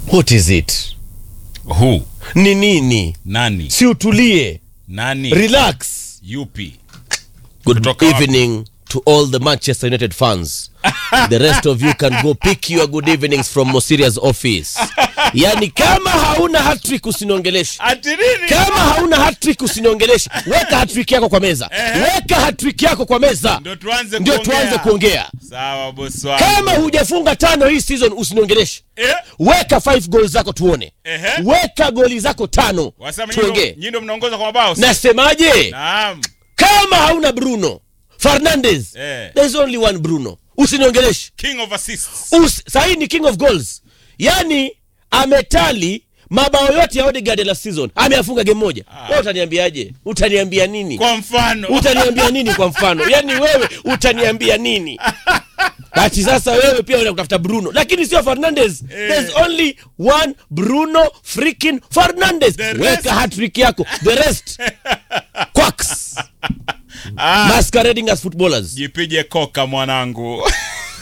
what is it Who? ni nini Nani? si utulie Nani? relax Yupi? good Kutoka wapi? evening to all the manchester united fans the rest of you can go pick your good evenings from mosiria's office yani kama hauna hattrick usiniongeleshe Ati nini? kama hauna hattrick usiniongeleshe weka hattrick yako kwa meza weka hattrick yako kwa meza Ndio tuanze ndio kuongea. tuanze kuongea Sawa bosi wangu. kama hujafunga tano hii season usiniongeleshe Eh? weka five goals zako tuone Ehe. weka goli zako tano Wasema nyinyi ndo- tuongee nyinyi ndo mnaongoza kwa mabao. si? nasemaje Naam. kama hauna bruno fernandes Eh. there is only one bruno usiniongeleshe King of assists. Us, sahii ni king of goals yani ametali mabao yote ya Odegaard la season ameyafunga game moja wewe utaniambiaje utaniambia nini Kwa mfano. utaniambia nini kwa mfano yani wewe utaniambia nini ati sasa wewe pia unaenda kutafuta bruno lakini sio fernandes there's only one bruno freaking fernandes The rest- weka hattrick yako the rest quacks masquerading as footballers Jipige koka mwanangu.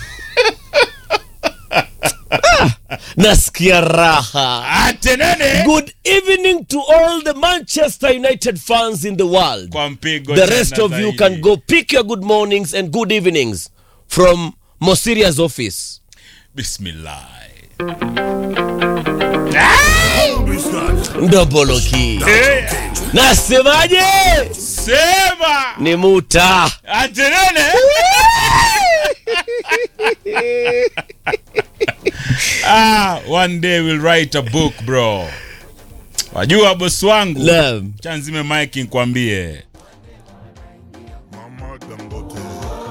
nasikia raha Ate nene. good evening to all the manchester united fans in the world Kwa mpigo the tena rest of you zaidi. can go pick your good mornings and good evenings from mosiria's office Bismillah. ndoboloki Eh, nasemaje Sema. ni muta Ate nene. ah, one day we'll write a book bro. Wajua bosi wangu. Naam. Chanzime mike nikwambie. Mama Dangote.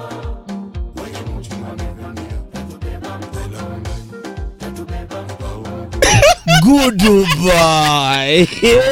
goodbye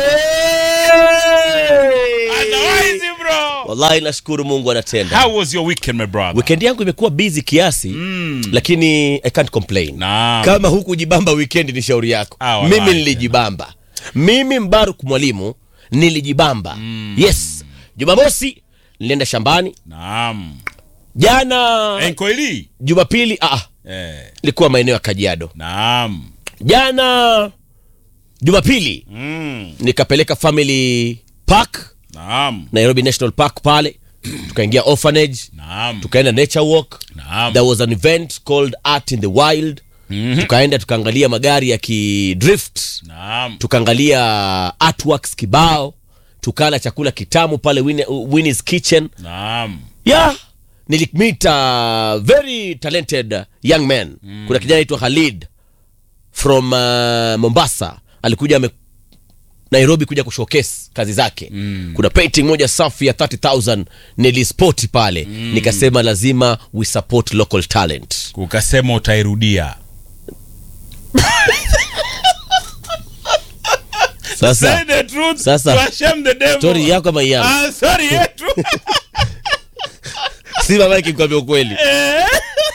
Otherwise bro. wallahi nashukuru mungu anatenda How was your weekend my brother? weekend yangu imekuwa busy kiasi mm. lakini i can't complain Naam. kama hukujibamba weekend ni shauri yako Ah, wallahi mimi nilijibamba mimi mbaruk mwalimu nilijibamba mm. yes jumamosi nilienda shambani Naam. jana Enkoili. jumapili ah, Eh, ilikuwa maeneo ya kajiado naam. jana jumapili Mm, nikapeleka family park naam. nairobi national park pale tukaingia orphanage Naam. tukaenda nature walk Naam. there was an event called art in the wild Mhm. tukaenda tukaangalia magari ya kidrift Naam. tukaangalia artworks kibao tukala chakula kitamu pale Winnie- Winnie's kitchen Naam. yeah nilimit a very talented young man mm. kuna kijana aitwa Khalid from uh, Mombasa alikuja ame Nairobi kuja kushowcase kazi zake mm. kuna painting moja safi ya 30000 nilispoti pale mm. nikasema lazima we support local talent Ukasema utairudia. sasa Say the truth. Sasa, to shame the devil. story yako ama yangu Ah, sorry yetu. si mama yake nikwambia ukweli Eh.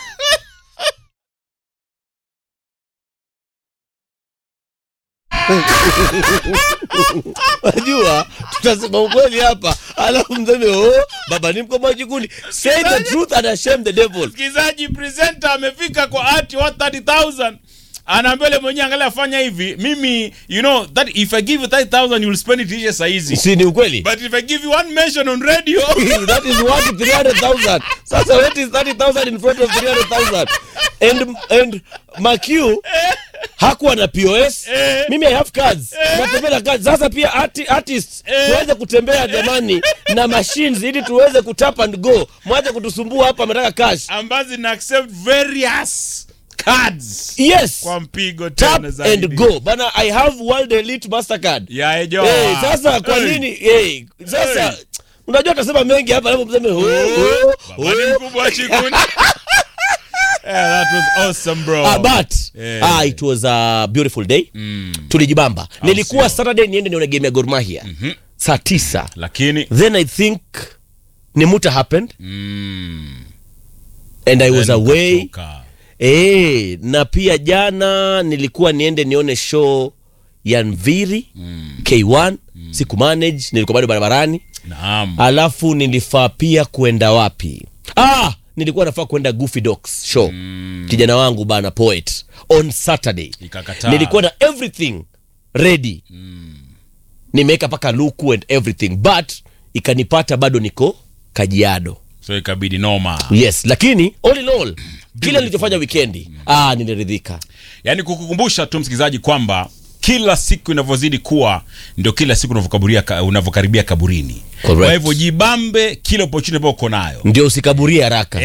najua tutasema ukweli hapa alafu mseme oh, baba ni mkomaji kuni say the truth and shame the devil Msikilizaji presenter amefika kwa ati wa 30000. Anaambia yule mwenyewe angalia fanya hivi. Mimi you know that if I give you 30000 you'll spend it here saa hizi. si ni ukweli But if I give you one mention on radio that is worth 300,000 sasa what is 30,000 in front of 300,000 and and Makiu hakuwa na POS Eh. mimi I have cards natembea na cards sasa pia arti, artists Eh. tuweze kutembea jamani na machines ili tuweze kutap and go mwache kutusumbua hapa ametaka cash ambazo zina accept various cards yes kwa mpigo tap tena zaidi. and go bana I have world elite mastercard Ya ejo. hey, sasa kwa Hey. nini hey, sasa Hey. unajua utasema mengi hapa alafu mseme oh, oh, Baba ni oh. mkubwa wa chikuni. Yeah, that was awesome bro. Ah, but Eh. ah, it was a beautiful day tulijibamba nilikuwa sio. saturday niende nione game ya Gor Mahia saa tisa Lakini then i think nimuta happened mm, and i was then away ukatoka. eh na pia jana nilikuwa niende nione show ya Nviri K1 siku manage nilikuwa bado barabarani Naam. alafu nilifaa pia kwenda wapi ah nilikuwa nafaa kwenda Goofy Docs show kijana wangu bana poet on Saturday Ikakataa. nilikuwa na everything ready nimeweka paka luku and everything but ikanipata bado niko Kajiado so ikabidi noma yes lakini all in all kile nilichofanya wikendi ah niliridhika yaani kukukumbusha tu msikilizaji kwamba kila siku inavyozidi kuwa ndio kila siku unavyokaburia ka- unavyokaribia kaburini Correct. kwa hivyo jibambe kila opportunity ambayo uko nayo ndio usikaburie haraka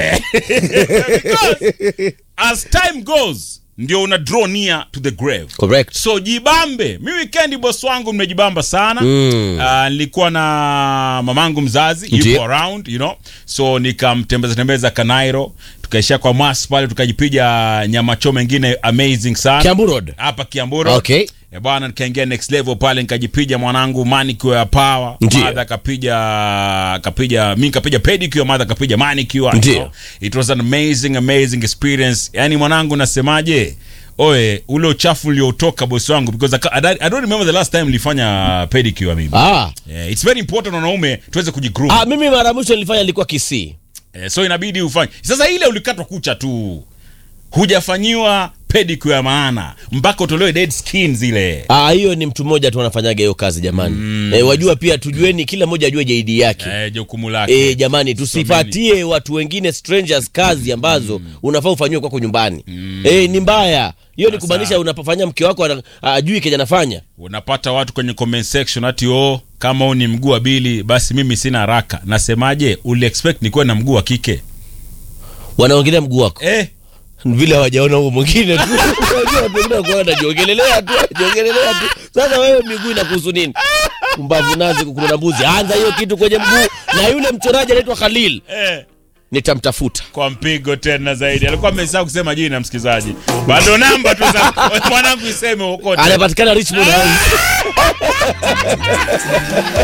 Because as time goes ndio una draw near to the grave correct so jibambe mi wikendi bos wangu nimejibamba sana Mm. Ah, nilikuwa na mamangu mzazi Ndiyo. yuko around you know so nikamtembeza tembeza kanairo tukaishia kwa mas pale tukajipiga nyama choma ingine amazing sana Kiambu Road hapa kiamburo okay Eh, bwana nikaingia next level pale nikajipiga mwanangu manicure ya power Ndiyo. madha akapiga akapiga mi nikapiga pedicure madha akapiga manicure Ndiyo. you know. it was an amazing amazing experience yani mwanangu nasemaje oe ule uchafu uliotoka bosi wangu because I, ca- I, don't- I don't remember the last time nilifanya pedicure mimi ah yeah, it's very important wanaume tuweze kujigroom Ah, mimi mara ya mwisho nilifanya ilikuwa Kisii. eh, so inabidi ufanye sasa ile ulikatwa kucha tu hujafanyiwa pedicure ya maana mpaka utolewe dead skin zile Ah, hiyo ni mtu mmoja tu anafanyaga hiyo kazi jamani. Eh, wajua pia tujueni kila mmoja ajue JD yake. eh, jukumu lake Eh, jamani tusipatie watu wengine strangers kazi ambazo unafaa ufanyiwe kwako nyumbani. Eh, ni mbaya. Hiyo ni Sasa. kumaanisha unapofanyia mke wako ana- ajui kenye anafanya. unapata watu kwenye comment section ati oh kama huu ni mguu wa bili basi mimi sina haraka nasemaje uli expect nikuwe na mguu wa kike Wanaongelea mguu wako. eh Vile hawajaona huo mwingine tu. Unajua watu wengine wako wanajiongelelea tu, wanajiongelelea tu. Sasa wewe miguu inakuhusu nini? Mbavu nazi kukuna mbuzi. Anza hiyo kitu kwenye mguu na yule mchoraji anaitwa Khalil. eh Nitamtafuta. kwa mpigo tena zaidi alikuwa amesahau kusema jina msikizaji bado namba tu za mwanangu iseme ukote anapatikana Richmond House.